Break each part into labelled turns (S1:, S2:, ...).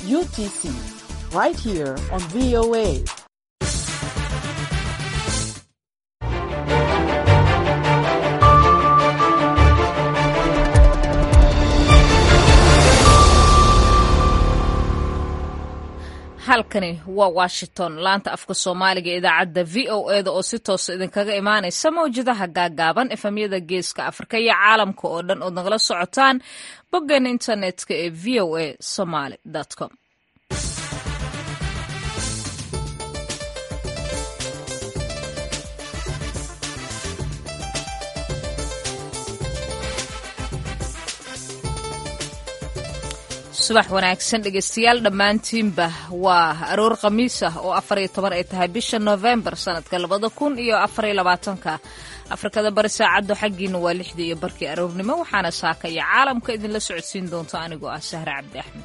S1: UTC, right here on VOA.
S2: halkani waa washington laanta afka soomaaliga idaacadda v o eda oo si toosa idinkaga imaanaysa mawjadaha gaagaaban efamyada geeska afrika iyo caalamka oo dhan ood nagala socotaan boggeena internetka ee v o a somaly com subax wanaagsan dhegeystayaal dhammaantiinba waa aroor khamiis ah oo afar iyo toban ay tahay bisha novembar sanadka labada kun iyo afariyo labaatanka afrikada bari saacaddu xaggiina waa lixdii iyo barkii aroornimo waxaana saaka iyo caalamka idinla socodsiin doonta anigoo ah sahre cabdi axmed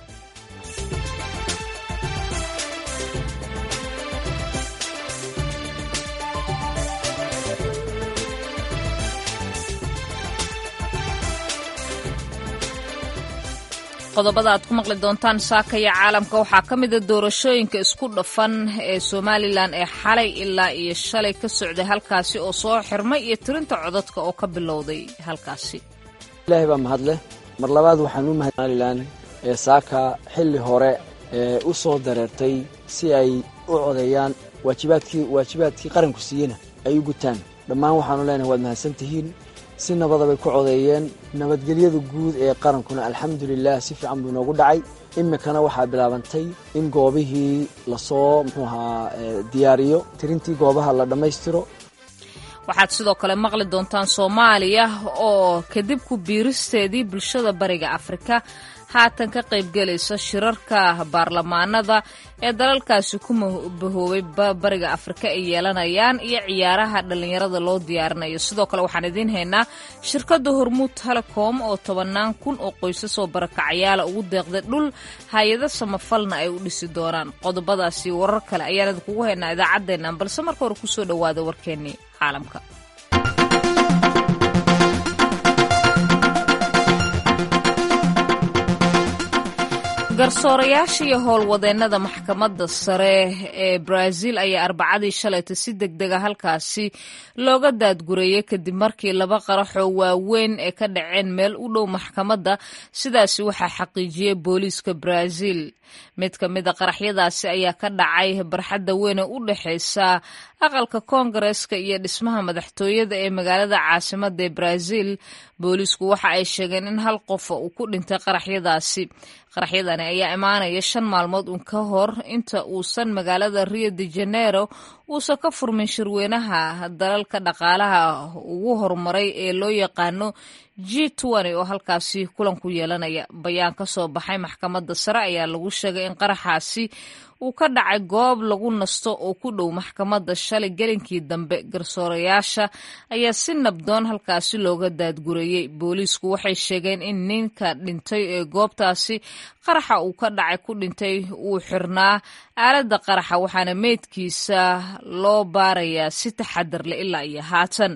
S2: qodobada aad ku maqli doontaan saakaya caalamka waxaa ka mida doorashooyinka isku dhafan ee somalilan ee xalay ilaa iyo shalay ka socday halkaasi oo soo xirmay iyo tirinta codadka oo ka bilowday halkaasi
S3: ilaahay baa mahadleh mar labaad waxaan u mahad somalilan ee saaka xilli hore ee u soo dareertay si ay u codeeyaan waajibaadkii waajibaadkii qaranku siiyena ay u gutaan dhammaan waxaanu leenahay waad mahadsantihiin si nabada bay ku codeeyeen nabadgelyada guud ee qarankuna alxamdulilah si fiican buu inoogu dhacay iminkana waxaa bilaabantay in goobihii lasoo muxuu ahaa diyaariyo tirintii goobaha la dhammaystiro
S2: waxaad sidoo kale maqli doontaan soomaaliya oo kadib ku biiristeedii bulshada bariga afrika haatan ka qaybgelaysa shirarka baarlamaanada ee dalalkaasi ku bahoobay bariga afrika ay yeelanayaan iyo ciyaaraha dhallinyarada loo diyaarinayo sidoo kale waxaan idiin haynaa shirkadda hormuud telecom oo tobannaan kun oo qoysasoo barakacayaala ugu deeqday dhul hay-ado samafalna ay u dhisi doonaan qodobadaasi warar kale ayaan idinkugu haynaa idaacaddeennan balse marka hore kusoo dhowaada warkeennii caalamka garsoorayaasha iyo howlwadeennada maxkamadda sare ee brazil ayaa arbacadii shalayta si deg dega halkaasi looga daadgureeyey kadib markii laba qaraxoo waaweyn ee ka dhaceen meel u dhow maxkamadda sidaasi waxaa xaqiijiyey booliiska brazil mid ka mid a qaraxyadaasi ayaa ka dhacay barxadda weyn ee u dhexaysa aqalka koongareska iyo dhismaha madaxtooyada ee magaalada caasimadda ee brazil booliisku waxa ay sheegeen in hal qofa uu ku dhintay qaraxyadaasi qaraxyadani ayaa imaanaya shan maalmood uun ka hor inta uusan magaalada rio de janeiro uusan ka furmin shirweynaha dalalka dhaqaalaha ugu horumaray ee loo yaqaano g oo halkaasi kulan ku yeelanaya bayaan ka soo baxay maxkamadda sare ayaa lagu sheegay in qaraxaasi uu ka dhacay goob lagu nasto oo ku dhow maxkamadda shalay gelinkii dambe garsoorayaasha ayaa si nabdoon halkaasi looga daadgureeyey booliisku waxay sheegeen in ninka dhintay ee goobtaasi qaraxa uu ka dhacay ku dhintay uu xirnaa aaladda qaraxa waxaana meydkiisa loo baarayaa si taxadar leh ilaa iyo haatan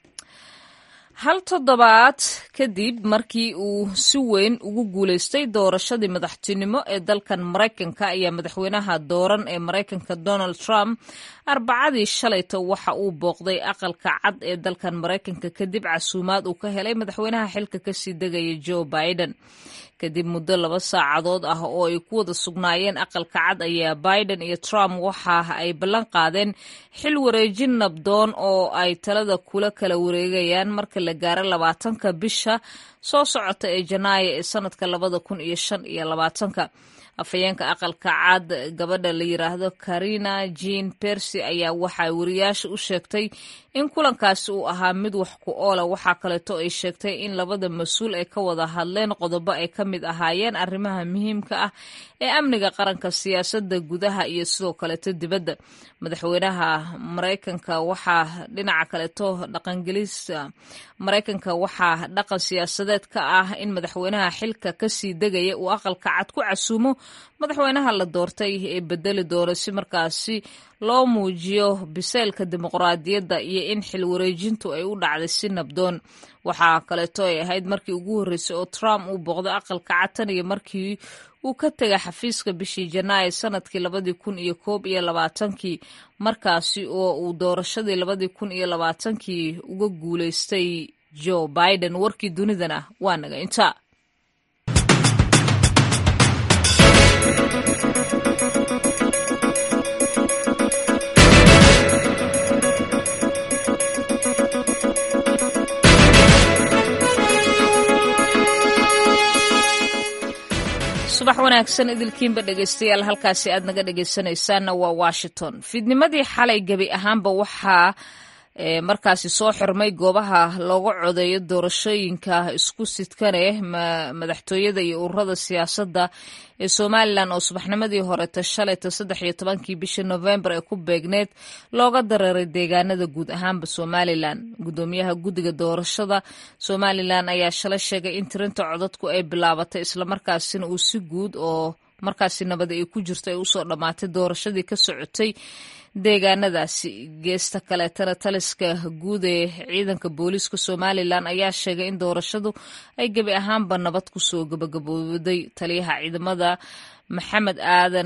S2: hal toddobaad kadib markii uu si weyn ugu guulaystay doorashadii madaxtinimo ee dalkan maraykanka ayaa madaxweynaha dooran ee maraykanka donald trump arbacadii shalayta waxa uu booqday aqalka cad ee dalkan maraykanka kadib casuumaad uu ka helay madaxweynaha xilka kasii degaya joe biden kadib muddo laba saacadood ah oo ay ku wada sugnaayeen aqalka cad ayaa biden iyo trump waxa ay ballan qaadeen xil wareejin nabdoon oo ay talada kula kala wareegayaan marka la gaaro labaatanka bisha soo socota ee janaayo ee sanadka labada kun iyo shan iyo labaatanka afhayeenka aqalka cad gabadha la yiraahdo karina jean persy ayaa waxay wariyaasha u sheegtay in kulankaasi uu ahaa mid wax ku oola waxaa kaleeto ay sheegtay in labada mas-uul ay ka wada hadleen qodobo ay ka mid ahaayeen arrimaha muhiimka ah ee amniga qaranka siyaasadda gudaha iyo sidoo kaleeto dibadda madaxweynaha maraykanka waxaa dhinaca kaleeto dhaqangelisa maraykanka waxaa dhaqan siyaasadeed war-saxaafadeed ka ah in madaxweynaha xilka kasii degaya uu aqalka cad ku casuumo madaxweynaha la doortay ee bedeli doona si markaasi loo muujiyo biseylka dimuqraadiyadda iyo in xil wareejintu ay u dhacday si nabdoon waxaa kaleeto ay ahayd markii ugu horreysay oo trump uu booqday aqalka cad tan iyo markii uu ka tegay xafiiska bishii janaayo sanadkii labadii kun iyo koob iyo labaatankii markaasi oo uu doorashadii labadii kun iyo labaatankii uga guuleystay joe biden warkii dunidana waa naga intaa subax wanaagsan idilkiinba dhegeystayaal halkaasi aad naga dhegeysanaysaanna waa washington fiidnimadii xalay gebi ahaanba waxaa markaasi soo xirmay goobaha looga codeeyo doorashooyinka isku sidkaneh madaxtooyada iyo ururada siyaasadda ee somalilan oo subaxnimadii horeeta shalayta saddex iyo tobankii bishii novembar ee ku beegneed looga dareeray deegaanada guud ahaanba somalilan gudoomiyaha guddiga doorashada somalilan ayaa shalay sheegay in tirinta codadku ay bilaabatay islamarkaasina uu si guud oo markaasi nabadi ay ku jirto ay usoo dhammaatay doorashadii ka socotay deegaanadaasi geesta kaleetana taliska guud ee ciidanka booliiska somalilan ayaa sheegay in doorashadu ay gebi ahaanba nabad kusoo gabagabooday taliyaha ciidamada maxamed aadan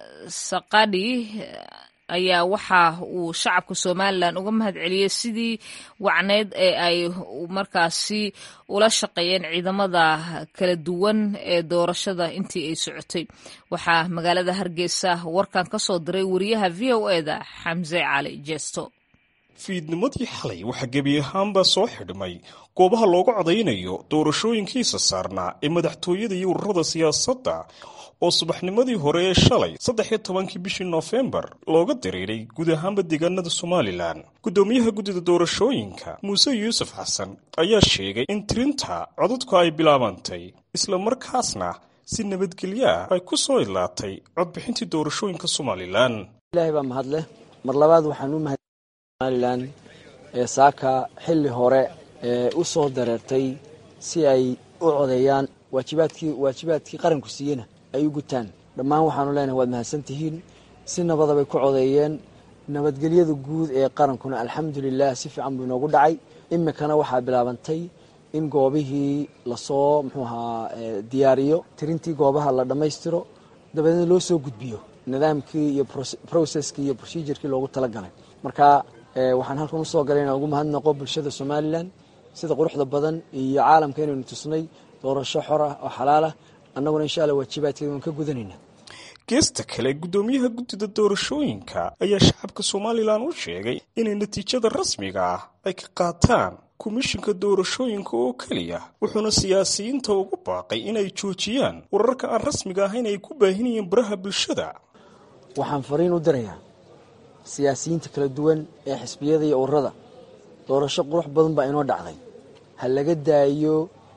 S2: saqadhi ayaa waxa uu shacabka somalilan uga mahad celiyey sidii wacneyd ee ay markaasi ula shaqeeyeen ciidamada kala duwan ee doorashada intii ay socotay waxaa magaalada hargeysa warkan ka soo diray wariyaha v o eda xamse cali jeesto
S4: fiidnimadii xalay waxaa gebi ahaanba soo xidhmay goobaha looga codaynayo doorashooyinkiisa saarnaa ee madaxtooyada iyo ururada siyaasadda oo subaxnimadii hore ee shalay saddex iyo tobankii bishii noofembar looga dareeray guud ahaanba deegaanada somalilan guddoomiyaha guddida doorashooyinka muuse yuusuf xasan ayaa sheegay in tirinta codadku ay bilaabantay islamarkaasna si nabadgelyo ah ay ku soo idlaatay codbixintii doorashooyinka somalilan
S3: ilaahay baa mahadleh mar labaad waxaan u mahad somalilan ee saaka xilli hore ee u soo dareertay si ay u codeeyaan waajibaadkii waajibaadkii qaranku siiyena ay u gutaan dhammaan waxaanu leenahay waad mahadsan tihiin si nabadabay ku codeeyeen nabadgelyada guud ee qarankuna alxamdulilah si fiican buu inoogu dhacay imikana waxaa bilaabantay in goobihii lasoo muxuu ahaa diyaariyo tirintii goobaha la dhammaystiro dabadeedna loo soo gudbiyo nidaamkii iyo processkii iyo procedurkii loogu talagalay marka waxaan halkan usoo galay inaan ugu mahadnaqo bulshada somalilan sida quruxda badan iyo caalamka inaynu tusnay doorasho xor ah oo xalaal ah annaguna insha alla waajibaadkeeda waan ka gudanayna
S4: geesta kale guddoomiyaha guddida doorashooyinka ayaa shacabka somalilan u sheegay inay natiijada rasmiga ah ay ka qaataan komishinka doorashooyinka oo keliya wuxuuna siyaasiyiinta ugu baaqay inay joojiyaan wararka aan rasmiga ahayn ay ku baahinayeen baraha bulshada
S3: waxaan fariin u dirayaa siyaasiyiinta kala duwan ee xisbiyada iyo ururada doorasho qurux badan baa inoo dhacday ha laga daayo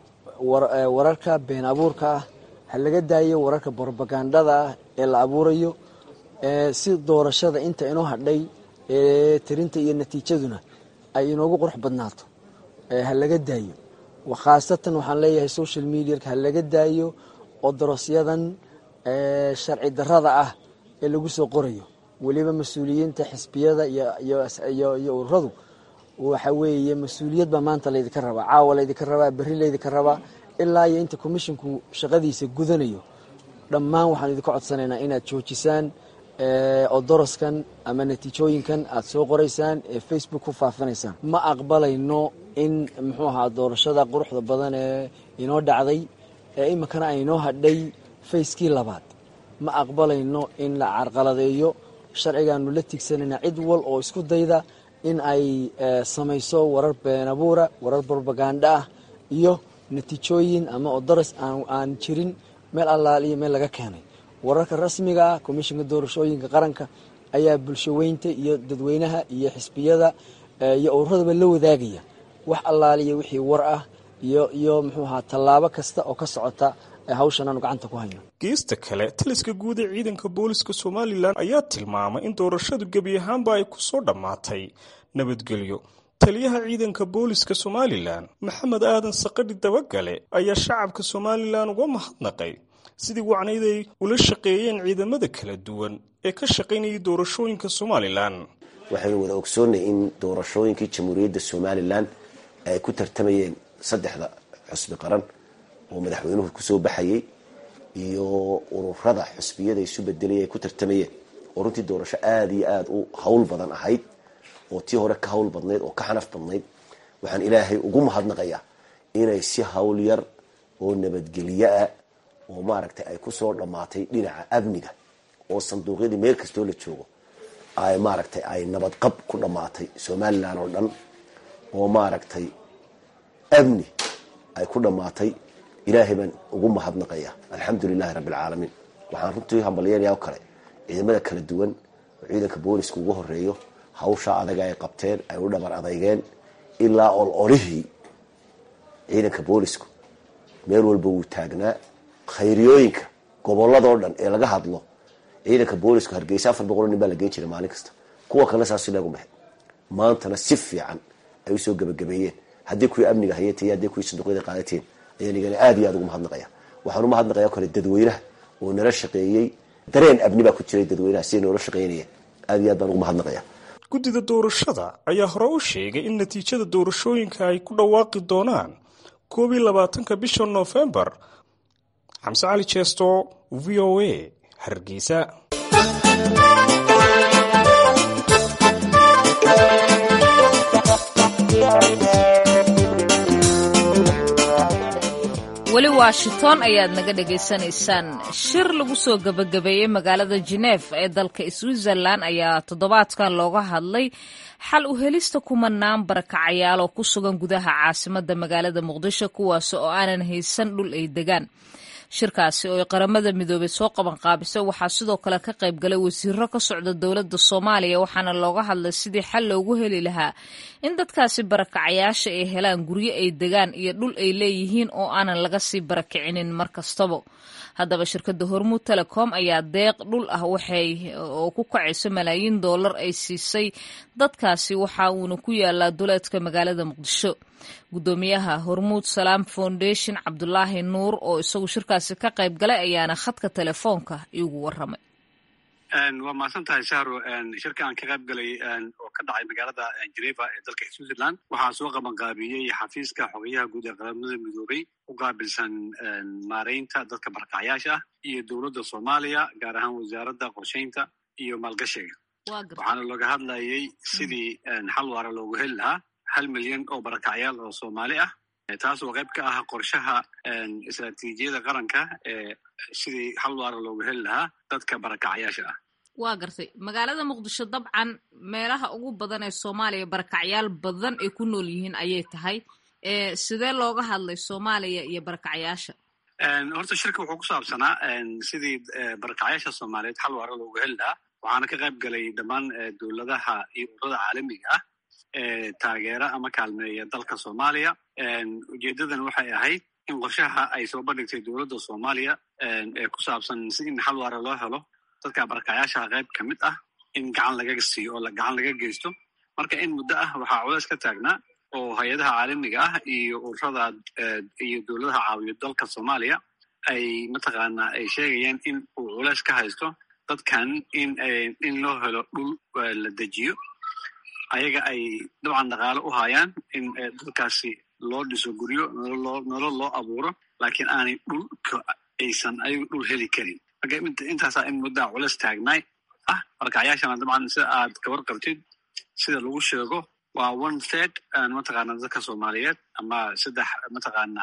S3: wararka been abuurka ah ha laga daayo wararka brobagandada ah ee la abuurayo si doorashada inta inoo hadhay ee tirinta iyo natiijaduna ay inoogu qurux badnaato ha laga daayo khaasatan waxaan leeyahay social mediaka ha laga daayo oo darosyadan sharci darada ah ee lagu soo qorayo weliba mas-uuliyiinta xisbiyada iyo ururadu waxa weeye mas-uuliyad baa maanta laydinka rabaa caawa laydinka rabaa berri laydinka rabaa ilaa iyo inta komishinku shaqadiisa gudanayo dhammaan waxaan idinka codsanaynaa inaad joojisaan oo doroskan ama natiijooyinkan aad soo qoraysaan ee facebook ku faafinaysaan ma aqbalayno in muxuu ahaa doorashada quruxda badan ee inoo dhacday ee iminkana aynoo hadhay fayskii labaad ma aqbalayno in la carqaladeeyo sharcigaanu la tigsanayna cid wal oo isku dayda in ay samayso warar beenabuura warar brobaganda ah iyo natiijooyin ama odoros aan jirin meel allaal iyo meel laga keenay wararka rasmiga ah komishinka doorashooyinka qaranka ayaa bulshaweynta iyo dadweynaha iyo xisbiyada iyo ururadaba la wadaagaya wax allaaliyo wixii war ah iyo iyo muxuu ahaa tallaabo kasta oo ka socota hawshan aanu gacanta ku hayno
S4: geesta kale taliska guud ee ciidanka booliska somalilan ayaa tilmaamay in doorashadu gebi ahaanba ay ku soo dhammaatay nabadgelyo taliyaha ciidanka booliska somalilan maxamed aadan saqadhi dabagale ayaa shacabka somalilan uga mahadnaqay sidii wacnayd ay ula shaqeeyeen ciidamada kala duwan ee ka shaqaynayay doorashooyinka somalilan
S5: waxaynu wada ogsoonnay in doorashooyinkii jamhuuriyadda somalilan ay ku tartamayeen saddexda xusbi qaran oo madaxweynuhu kusoo baxayay iyo ururada xusbiyada isu bedelaya ay ku tartamayeen oo runtii doorasho aada iyo aada u hawl badan ahayd oo tii hore ka hawl badnayd oo ka xanaf badnayd waxaan ilaahay ugu mahadnaqayaa inay si hawl yar oo nabadgelyo ah oo maaragtay ay kusoo dhammaatay dhinaca amniga oo sanduuqyadii meel kastoo la joogo ay maaragtay ay nabadqab ku dhammaatay somalilan oo dhan oo maaragtay amni ay ku dhammaatay ilaahay baan ugu mahadnaqayaa alxamdu lilahi rabbi alcaalamiin waxaan runtii hambalyeynaya o kale ciidamada kala duwan oo ciidanka booliska ugu horeeyo hawshaa adaga ay qabteen ay u dhabar adeygeen ilaa ololihii ciidanka boolisku meel walba wuu taagnaa khayriyooyinka goboladoo dhan ee laga hadlo ciidanka boolisku hargeysa afar boqol nin baa la geen jiray maalin kasta kuwa kalena saas leegu maxay maantana si fiican ay usoo gebagabeeyeen haddii kuwii amniga hayatay haddii kuwii sanduuqyada qaadateen ayaan igana aad iyo aad ugu mahadnaqaya waxaan umahadnaqaya o kale dadweynaha oo nala shaqeeyey dareen abni baa ku jiray dadweynaha siday noola shaqeynayeen aad iyo aad baan ugu mahadnaqaya
S4: guddida doorashada ayaa hore u sheegay in natiijada doorashooyinka ay ku dhawaaqi doonaan koob iyo labaatanka bisha noofembar xamse cali jeesto v o a hargeysa
S2: weli washington ayaad naga dhagaysanaysaan shir lagu soo gebagabeeyey magaalada jenef ee dalka switzerland ayaa toddobaadkan looga hadlay xal u helista kumanaan barakacayaal oo ku sugan gudaha caasimadda magaalada muqdisho kuwaas oo aanan haysan dhul ay degaan shirkaasi oo ay qaramada midoobey soo qabanqaabisay waxaa sidoo kale ka qayb galay wasiiro ka socda dowladda soomaaliya waxaana looga hadlay sidii xal loogu heli lahaa in dadkaasi barakacayaasha ay helaan guryo ay degaan iyo dhul ay leeyihiin oo aanan laga sii barakicinin mar kastaba haddaba shirkadda hormuud telecom ayaa deeq dhul ah waxay oo ku kacayso malaayiin doolar ay siisay dadkaasi waxa uuna ku yaalaa duleedka magaalada muqdisho guddoomiyaha hormuud salaam foundation cabdulaahi nuur oo isagu shirkaasi ka qayb galay ayaana khadka telefoonka iigu waramay
S6: waa mahadsan tahay shahro shirka aan ka qayb galay oo ka dhacay magaalada geneva ee dalka switzerland waxaa soo qabanqaabiyey xafiiska xogayaha guud ee qaramada midoobey u qaabilsan maareynta dadka barakacyaasha ah iyo dowladda soomaaliya gaar ahaan wasaaradda qorsheynta iyo maalgashiga waxaana looga hadlayay sidii xal waara loogu heli lahaa hal milyan oo barakacyaal oo soomaali ah taas oo qayb ka ah qorshaha istraatiijiyada qaranka ee sidii hal waara loogu heli lahaa dadka barakacyaasha ah
S2: waa gartay magaalada muqdisho dabcan meelaha ugu badan ee soomaaliya barakacyaal badan ay ku nool yihiin ayay tahay sidee looga hadlay soomaaliya iyo barakacyaasha
S6: horta shirka wuxuu ku saabsanaa sidii barakacyaasha soomaaliyeed xal waara loogu heli lahaa waxaana ka qayb galay dhammaan dowladaha iyo ururada caalamiga ah ee taageera ama kaalmeeya dalka soomaaliya ujeedadan waxay ahayd in qorshaha ay soo bandhigtay dowladda soomaaliya ee ku saabsan si in xal waara loo helo dadka barakacyaashaha qayb ka mid ah in gacan laga siiyo oo gacan laga geysto marka in muddo ah waxaa culeys ka taagnaa oo hay-adaha caalamiga ah iyo ururada iyo dowladaha caawiyo dalka soomaaliya ay mataqaanaa ay sheegayaan in uu culeys ka haysto dadkan in in loo helo dhul la dejiyo ayaga ay dabcan dhaqaalo u hayaan in dadkaasi loo dhiso guryo nolol loo abuuro laakiin aanay dhulka aysan ayagu dhul heli karin marka intaasaa in muddaa culeys taagnaay ah barakacyaashana dabcan sida aad kabar qabtid sida lagu sheego waa one third mataqaana dadka soomaaliyeed ama saddex mataqaana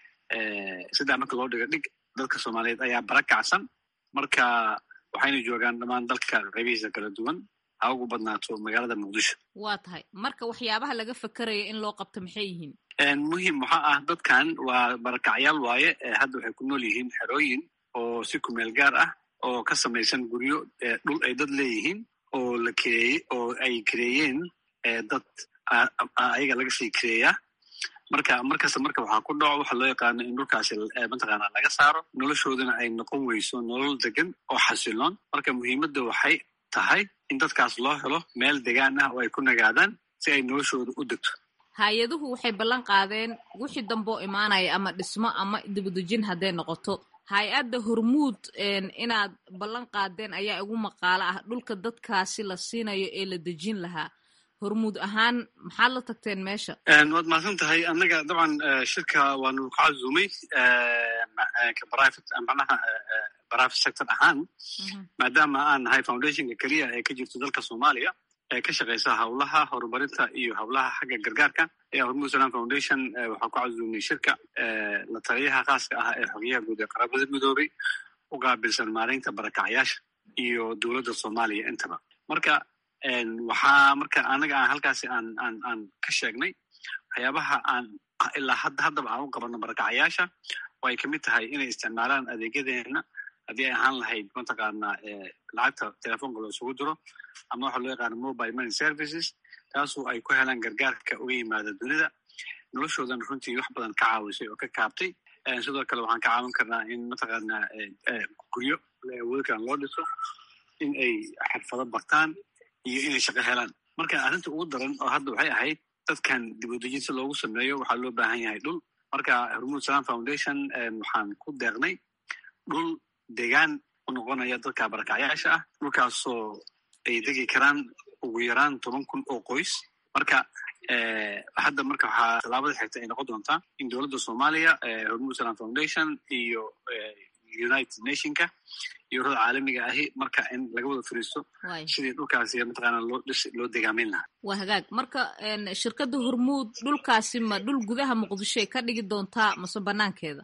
S6: saddex marka loo dhigo dhig dadka soomaaliyeed ayaa barakacsan marka waxayna joogaan dhammaan dalka qaybihiisa kala duwan ha ugu badnaato magaalada muqdisho
S2: waa tahay marka waxyaabaha laga fakerayo in loo qabto maxay yihiin
S6: muhim waxaa ah dadkan waa barakacyaal waaye hadda waxay ku nool yihiin xerooyin oo si kumeel gaar ah oo ka samaysan guryo dhul ay dad leeyihiin oo la kireeye oo ay kireeyeen dad ayaga laga sii kireeyaa marka markasta marka waxaa ku dhaco waxa loo yaqaano in dhulkaasi mataqaana laga saaro noloshoodana ay noqon weyso nolol degan oo xasiloon marka muhiimadda waxay tahay in dadkaas loo helo meel degaan ah oo ay ku nagaadaan si ay noloshooda u degto
S2: hay-aduhu waxay ballan qaadeen wixii damboo imaanaya ama dhismo ama dibadejin hadday noqoto hay-adda hormuud inaad ballan qaadeen ayaa igu maqaalo ah dhulka dadkaasi la siinayo ee la dejin lahaa hormuud ahaan maxaad la tagteen meesha
S6: waad mahadsan tahay annaga dabcan shirka waanu ka cazumay manaha private sector ahaan maadaama aan nahay foundationka keliya ee ka jirto dalka soomaaliya ee ka shaqeysa howlaha horumarinta iyo howlaha xagga gargaarka ayaa hormuud salam foundation waxaa ku cazumnay shirka la taliyaha khaaska ah ee xogyaha guud ee qaramada midoobay u qaabilsan maareynta barakacyaasha iyo dowladda soomaaliya intaba marka waxaa marka anaga aan halkaasi aan aan aan ka sheegnay waxyaabaha aan ilaa hadda haddaba aan u qabanno barakacyaasha oo ay kamid tahay inay isticmaalaan adeegyadeena haddii ay ahaan lahayd mataqaanaa lacagta telefoonka loo isugu diro ama waxa loo yaqaano mobile money services taasoo ay ku helaan gargaarka uga yimaada dunida noloshoodan runtii wax badan ka caawisay oo ka kaabtay sidoo kale waxaan ka caawin karnaa in mataqaanaa guryo awoodi karan loo dhiso in ay xirfado bartaan iyo inay shaqo helaan marka arrinta ugu daran oo hadda waxay ahayd dadkan dibudejin si loogu sameeyo waxaa loo baahan yahay dhul marka hormuud salam foundation waxaan ku deeqnay dhul degaan u noqonaya dadka barakacyaasha ah dhulkaasoo ay degi karaan ugu yaraan toban kun oo qoys marka hadda marka waxaa tallaabada xigta ay noqon doontaa in dowladda soomaaliya hormuud salam foundation iyo united nationka iyo urada caalamiga ahi marka in laga wada fariisto sidii dhulkaasi mataqaana loo dhis loo degaamin lahaa
S2: waa hagaag marka shirkadda hormuud dhulkaasi ma dhul gudaha muqdishoay ka dhigi doontaa mase banaankeeda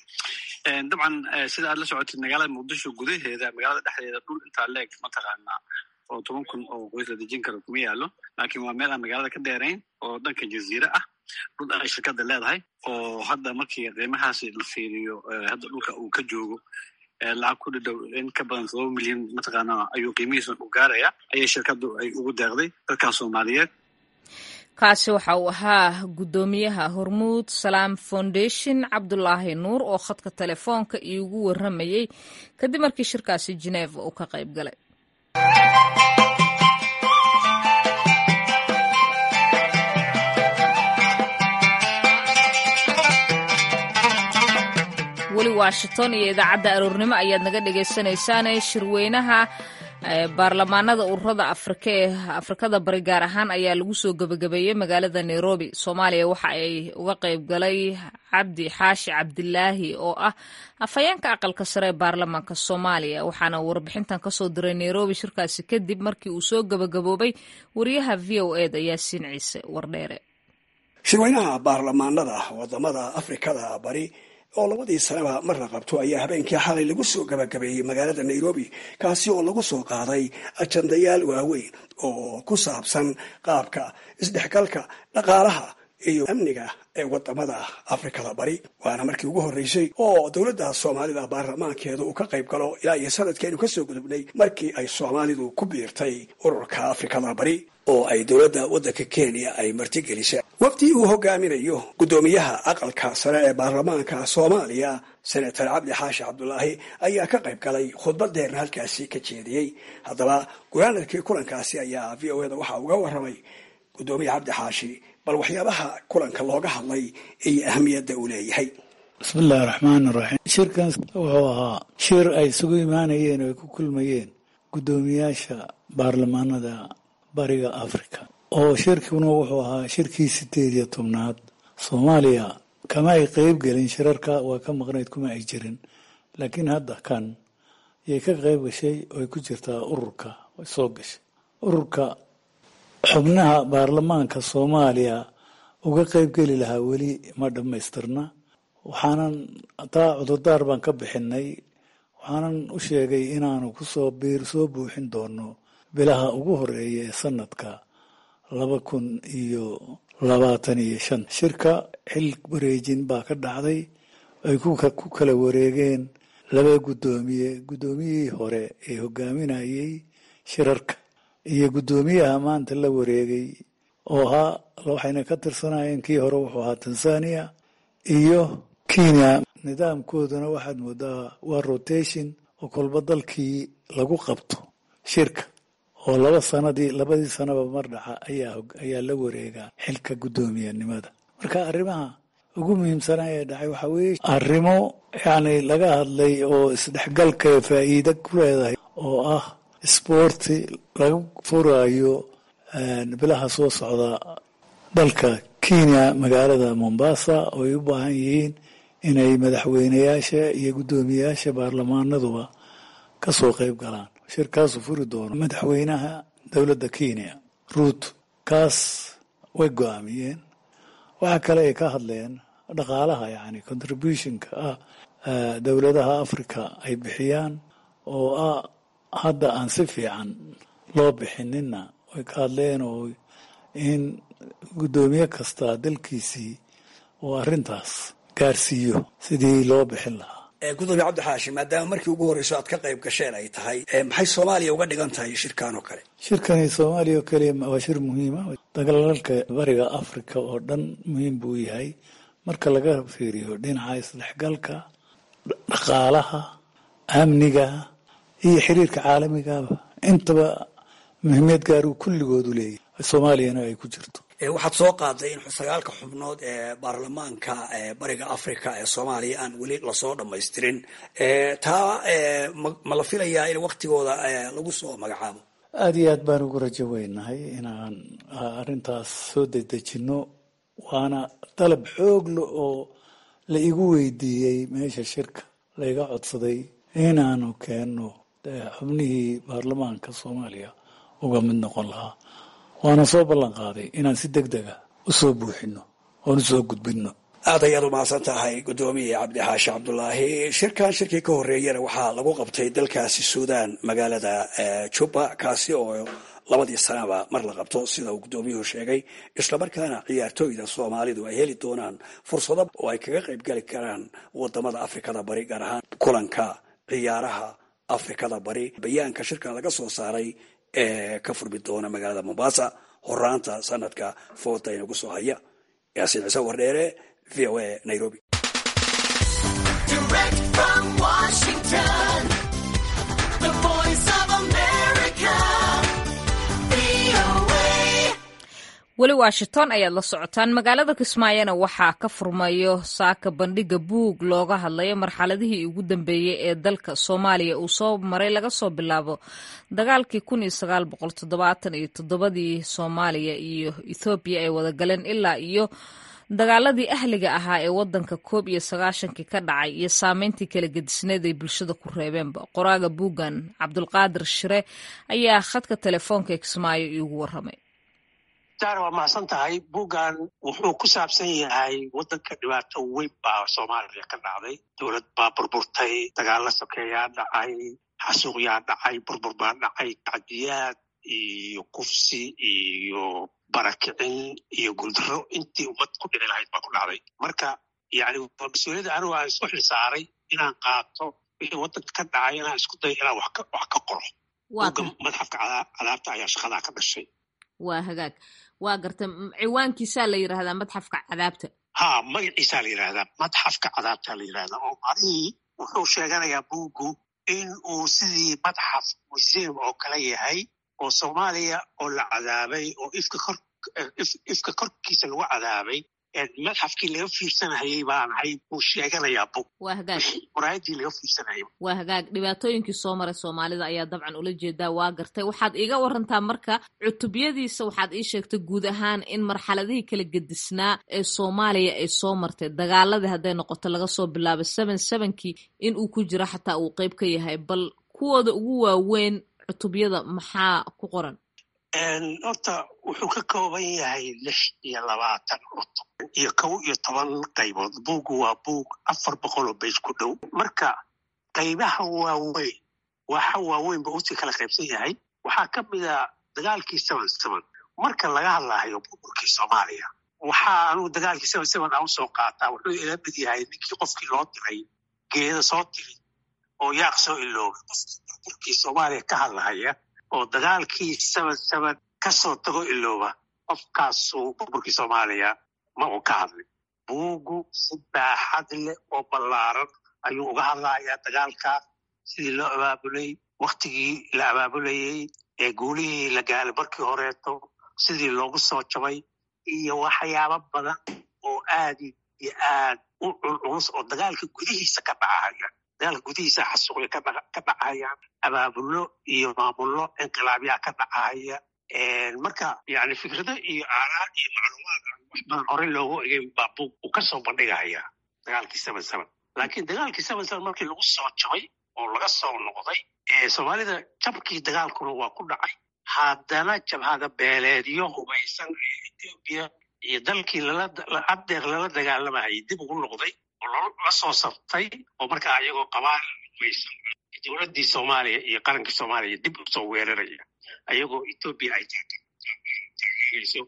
S6: dabcan sida aad la socotid magaalada muqdisho gudaheeda magaalada dhexdeeda dhul intaa leeg mataqaanaa oo toban kun oo qoys la dejin karo kuma yaalo laakiin waa meel aan magaalada ka dheerayn oo dhanka jaziire ah dhul ay shirkadda leedahay oo hadda markii qiimahaasi la fiiriyo hadda dhulka uu ka joogo lacag ku dhidhow in ka badan todoba milyan mataqaana ayuu qiimihiisa u gaaraya ayay shirkaddu ay ugu deeqday dadkaas soomaaliyeed
S2: kaasi waxa uu ahaa guddoomiyaha hormuud salaam foundation cabdulaahi nuur oo khadka telefoonka iigu warramayey kadib markii shirkaasi geneva uu ka qayb galay weli washington iyo idaacadda aroornimo ayaad naga dhegaysanaysaane shirweynaha baarlamaanada ururada afrika ee afrikada bari gaar ahaan ayaa lagu soo gebagabeeyey magaalada nairobi soomaaliya waxa ay uga qayb galay cabdi xaashi cabdilaahi oo ah afhayeenka aqalka sare ee baarlamaanka soomaaliya waxaana warbixintan kasoo diray nairobi shirkaasi kadib markii uu soo gebagaboobay wariyaha v o eda yaasiin ciise wardheere
S7: shirweynaha baarlamaanada wadamada afrikada bari oo labadii sanaba mar la qabto ayaa habeenkii xalay lagu soo gabagabeeyey magaalada nairobi kaasi oo lagu soo qaaday ajandayaal waaweyn oo ku saabsan qaabka isdhexgalka dhaqaalaha iyo amniga ee wadamada afrikada bari waana markii ugu horreysay oo dowladda soomaalida baarlamaankeeda uu ka qayb galo ilaa iyo sanadkeenu kasoo gudubnay markii ay soomaalidu ku biirtay ururka afrikada bari oo ay dowladda waddanka kenya ay martigelisay waqti uu hogaaminayo guddoomiyaha aqalka sare ee baarlamaanka soomaaliya senator cabdi xaashi cabdulaahi ayaa ka qayb galay khudbadeerna halkaasi ka jeediyey haddaba gunaanadkii kulankaasi ayaa v o eda waxaa uga waramay guddoomiya cabdi xaashi bal waxyaabaha kulanka looga hadlay iyo ahamiyadda uu leeyahay
S8: bismillahi raxmaan iraxiim shirkan wuxuu ahaa shir ay isugu imaanayeen oo ay ku kulmayeen guddoomiyaasha baarlamaanada bariga africa oo shirkuna wuxuu ahaa shirkii sideed iyo tobnaad soomaaliya kama ay qeyb gelin shirarka waa ka maqnayd kuma ay jirin laakiin hadda kan yay ka qeyb gashay oo ay ku jirtaa ururka way soo gashay ururka xubnaha baarlamaanka soomaaliya uga qeyb geli lahaa weli ma dhammaystirna waxaanan taa cudurdaar baan ka bixinay waxaanan u sheegay inaanu kusoo biir soo buuxin doono bilaha ugu horeeya ee sanadka laba kun iyo labaatan iyo shan shirka xil wareejin baa ka dhacday ay ku kala wareegeen laba guddoomiye guddoomiyihii hore ee hogaaminayay shirarka iyo guddoomiyaha maanta la wareegay oo ahaa waxayna ka tirsanayeen kii hore wuxuu ahaa tanzania iyo kenya nidaamkooduna waxaad moodaa waa rotation oo kolba dalkii lagu qabto shirka oo laba sanadii labadii sanaba mar dhaca ayaa ayaa la wareegaa xilka guddoomiyanimada marka arrimaha ugu muhiimsana ee dhacay waxaa weeye arrimo yacni laga hadlay oo isdhexgalka faa'iida ku leedahay oo ah isboorti laga furaayo bilaha soo socda dalka kenya magaalada mombasa oo ay u baahan yihiin inay madaxweyneyaasha iyo guddoomiyeyaasha baarlamaanaduba ka soo qayb galaan shirkaasu furi doono madaxweynaha dowladda kenya ruut kaas way go-aamiyeen waxaa kale ay ka hadleen dhaqaalaha yani contributionka ah dowladaha africa ay bixiyaan oo ah hadda aan si fiican loo bixinina way ka hadleen oo in guddoomiye kasta dalkiisii uu arrintaas gaarsiiyo sidii loo bixin lahaa
S7: gudoomiye cabdixaashi maadaama markii ugu horreyso aad ka qayb gasheen ay tahay maxay soomaaliya uga dhigan tahay shirkan oo kale
S8: shirkani soomaaliya oo keliya waa shir muhiima dagaalalka bariga africa oo dhan muhiim buu yahay marka laga fiiriyo dhinaca isdhexgalka dhaqaalaha amniga iyo xiriirka caalamigaba intaba muhiimiyad gaaruu kulligoodu leeyahay soomaaliyana ay ku jirto
S7: waxaad soo qaaday in sagaalka xubnood ee baarlamaanka bariga africa ee soomaaliya aan weli lasoo dhamaystirin taa ma la filayaa in waktigooda lagu soo magacaabo
S8: aada iyo aad baan ugu rajo weynahay inaan arrintaas soo dedejinno waana dalab xoogla oo la igu weydiiyey meesha shirka laiga codsaday inaanu keenno xubnihii baarlamaanka soomaaliya uga mid noqon lahaa waana soo ballan qaaday inaan si deg dega u soo buuxino oon u soo gudbinno
S7: aad ayaad umahadsan tahay guddoomiye cabdixaashi cabdulaahi shirkan shirkii ka horreeyana waxaa lagu qabtay dalkaasi suudaan magaalada juba kaasi oo labadii sanaba mar la qabto sida uu guddoomiyuhu sheegay islamarkaana ciyaartooyda soomaalidu ay heli doonaan fursado oo ay kaga qayb gali karaan wadamada afrikada bari gaar ahaan kulanka ciyaaraha afrikada bari bayaanka shirkan laga soo saaray ee ka furmi doona magaalada mombasa horaanta sanadka foota inagu soo haya yaasiin ciise wardheere v o a nairobi
S2: weli washington ayaad la socotaan magaalada kismaayona waxaa ka furmayo saaka bandhiga buug looga hadlayo marxaladihii ugu dambeeyey ee dalka soomaaliya uu soo maray laga soo bilaabo dagaalkii kun iyo sagaal boqol toddobaatan iyo toddobadii soomaaliya iyo ethoobiya ay wada galeen ilaa iyo dagaaladii ahliga ahaa ee wadanka koob iyo sagaashankii ka dhacay iyo saameyntii kala gedisneed ay bulshada ku reebeenba qoraaga buuggan cabdulqaadir shire ayaa khadka telefoonka ee kismaayo iigu waramay
S9: daara waa mahadsan tahay buuggan wuxuu ku saabsan yahay waddanka dhibaato weyn baa soomaaliya ka dhacday dowlad baa burburtay dagaalla sokeeyaa dhacay xasuuqyaa dhacay burbur baa dhacay tacdiyaad iyo kufsi iyo barakicin iyo guuldarro intii ummad ku dhici lahayd baa ku dhacday marka yani waa mas-uuliyadda anigu aan isku xilsaaray inaan qaato wixii waddanka ka dhacay inaan isku dayo inaan wax ka qoro buugga madxafka cadaabta ayaa shaqadaa ka dhashay
S2: waa hagaag waa garta ciwaankiisaa la yidhaahdaa madxafka cadaabta
S9: ha magaciisaa la yidhahdaa madxafka cadaabta la yidhahdaa oo macnihii wuxuu sheeganayaa buuggu in uu sidii madxaf museum oo kale yahay oo soomaaliya oo la cadaabay oo ifka kor ifka korkiisa lagu cadaabay madxafkii laga fiirsanayay baan ahay buu sheeganayaa bug
S2: waa hagaag
S9: muraayadii laga fiirsanayay
S2: waa hagaag dhibaatooyinkii soo maray soomaalida ayaa dabcan ula jeedaa waa gartay waxaad iiga warantaa marka cutubyadiisa waxaad ii sheegtay guud ahaan in marxaladihii kala gedisnaa ee soomaaliya ay soo martay dagaaladii hadday noqoto laga soo bilaabo seven sevenkii in uu ku jiro xataa uu qeyb ka yahay bal kuwooda ugu waaweyn cutubyada maxaa ku qoran
S9: horta wuxuu ka kooban yahay lix iyo labaatan cutub iyo kow iyo toban qaybood buuggu waa buug afar boqol oo beyj ku dhow marka qaybaha waaweyn waxa waaweyn ba usii kala qaybsan yahay waxaa ka mid a dagaalkii seven seven marka laga hadlaayo burburkii soomaaliya waxaa anugu dagaalkii seven seven aan usoo qaataa wuxuu ila mid yahay ninkii qofkii loo diray geeda soo tiri oo yaaq soo iloobay qofkii burburkii soomaaliya ka hadlahaya oo dagaalkii seven seven ka soo tago ilooba qofkaasuu burburkii soomaaliya ma uu ka hadlay buuggu si baaxad leh oo ballaaran ayuu uga hadlayaa dagaalkaas sidii loo abaabulay waktigii la abaabulayey guulihii la gaalay markii horeeto sidii loogu soo jabay iyo waxyaabo badan oo aad iyo aad u culculus oo dagaalka gudihiisa ka dhacaya dagaalka gudihiisa xasuuqya ka dhacayaan abaabullo iyo maamullo inqilaabyaa ka dhacaya marka yani fikrado iyo aaraa iyo macluumaad wax badan hore loogu egay baa buug uu ka soo bandhigaya dagaalkii seven seven laakiin dagaalkii seven seven markii lagu soo jabay oo laga soo noqday soomaalida jabkii dagaalkuna waa ku dhacay haddana jabhada beeleedyo hubaysan ee etoobiya iyo dalkii adeer lala dagaalamayay dib ugu noqday oo la soo sabtay oo markaa ayagoo qabaal hubaysan dowladdii soomaaliya iyo qarankii soomaaliya dib usoo weeraraya ayagoo etoobiya ay taageerayso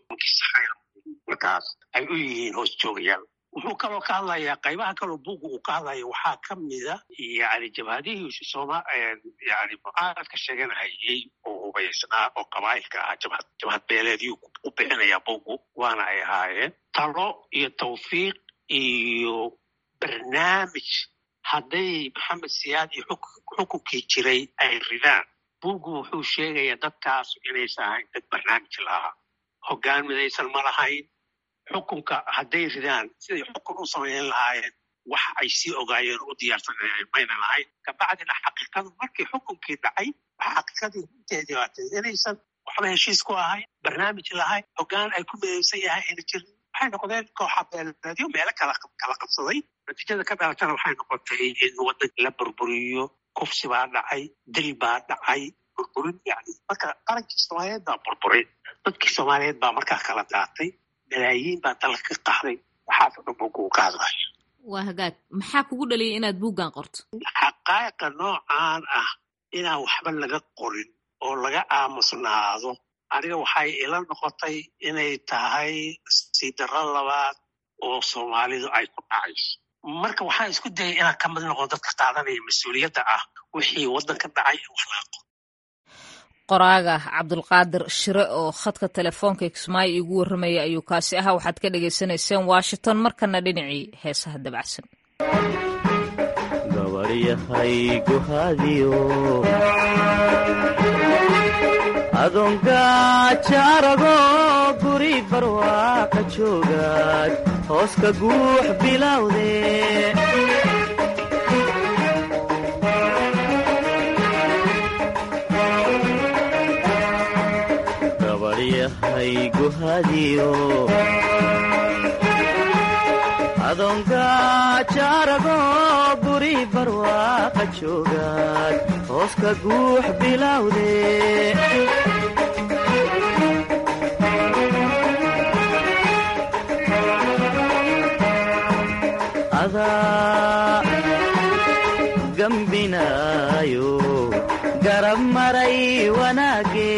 S9: markaas ay u yihiin hoos joogayaal wuxuu kaloo ka hadlayaa qaybaha kaloo buugga uu ka hadlaya waxaa ka mida yani jabhadihii sooma yani mucaaradka sheeganahayay oo hubaysnaa oo qabaa'ilka ah jabhad jabhad beeleedyuu u bixinaya buuggu waana ay ahaayeen talo iyo tawfiiq iyo barnaamij hadday maxamed siyaad iyo xukunkii jiray ay ridaan buuggu wuxuu sheegayaa dadkaas inaysan ahayn dad barnaamij lahaa hoggaan midaysan ma lahayn xukunka hadday ridaan siday xukun u samayn lahaayeen wax ay sii ogaayeen u diyaarsanayeen mayna lahayn kabacdina xaqiiqadu markii xukunkii dhacay waxa xaqiiqadii runteedii waatay inaysan waxba heshiis ku ahayn barnaamij lahayn hoggaan ay ku midaysan yahay ayna jirin waxay noqdeen kooxa beeleedyo meelo kala kala qabsaday natiijada ka dhalatana waxay noqotay in waddanka la burburiyo kufsi baa dhacay dil baa dhacay burburin yani marka qarankii soomaaliyeed baa burburin dadkii soomaaliyeed baa markaa kala daatay malaayiin baa dalka ka qaxday waxaasoo dhan buugga uu ka hadlayo
S2: waa hagaag maxaa kugu dhaliyay inaad buuggan qorto
S9: xaqaa'iqa noocaan ah inaan waxba laga qorin oo laga aamusnaado aniga waxay ila noqotay inay tahay siidaro labaad oo soomaalidu ay ku dhacayso marka waxaan isku dayay inaan ka mid noqdo dadka qaadanaya mas-uuliyadda ah wixii waddanka dhacay in wax laga qoro
S2: qoraaga cabdulqaadir shire oo khadka telefoonka kismaayo iigu warramaya ayuu kaasi ahaa waxaad ka dhagaysanayseen washington markana dhinacii heesaha dabacsan
S10: gabaryahay guhaadiyo adoongajaarago guri barwaaqa joogaad hoos ka guux bilowde gabaryahay guhaadiyo adoongajaarago guri barwaaqa joogaad hoos ka guux bilowde adaa gambinaayo garab maray wanaage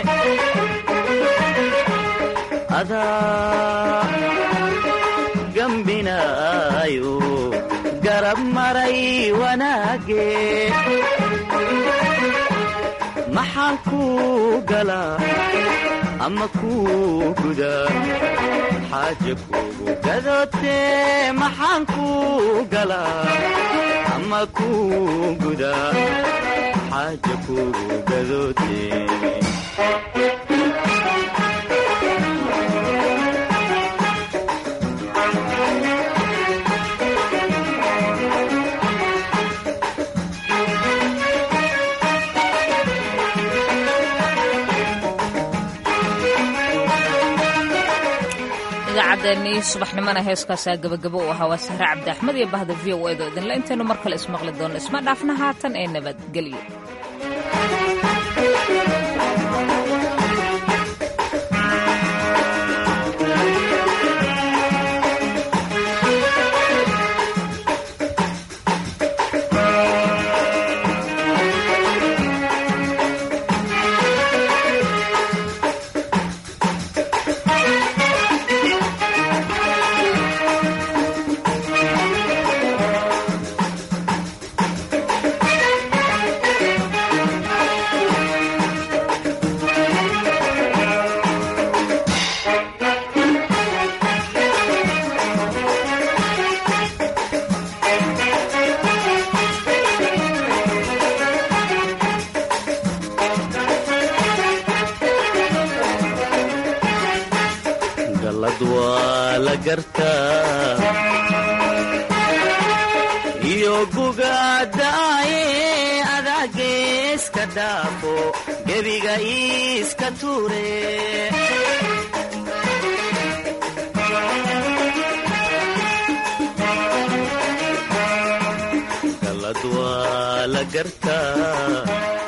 S10: adaa gambinaayo garab maray wanaage maxaan kuu galaa ama kuu gudaa xaaja kuugu gadootee maxaan kuu galaa ama kuu gudaa xaaja kuugu gadootee
S2: idaacaddeennii subaxnimona heeskaasaa gabagabo u ahaa waa sahre cabdi axmed iyo bahda v o edo idinle intaynu mar kale ismaqli doonno isma dhaafna haatan ee nabadgelyo
S10: la gartaa iyo gugadaaye adaageeska dhaafo gebiga iiska tuure galad waa la gartaa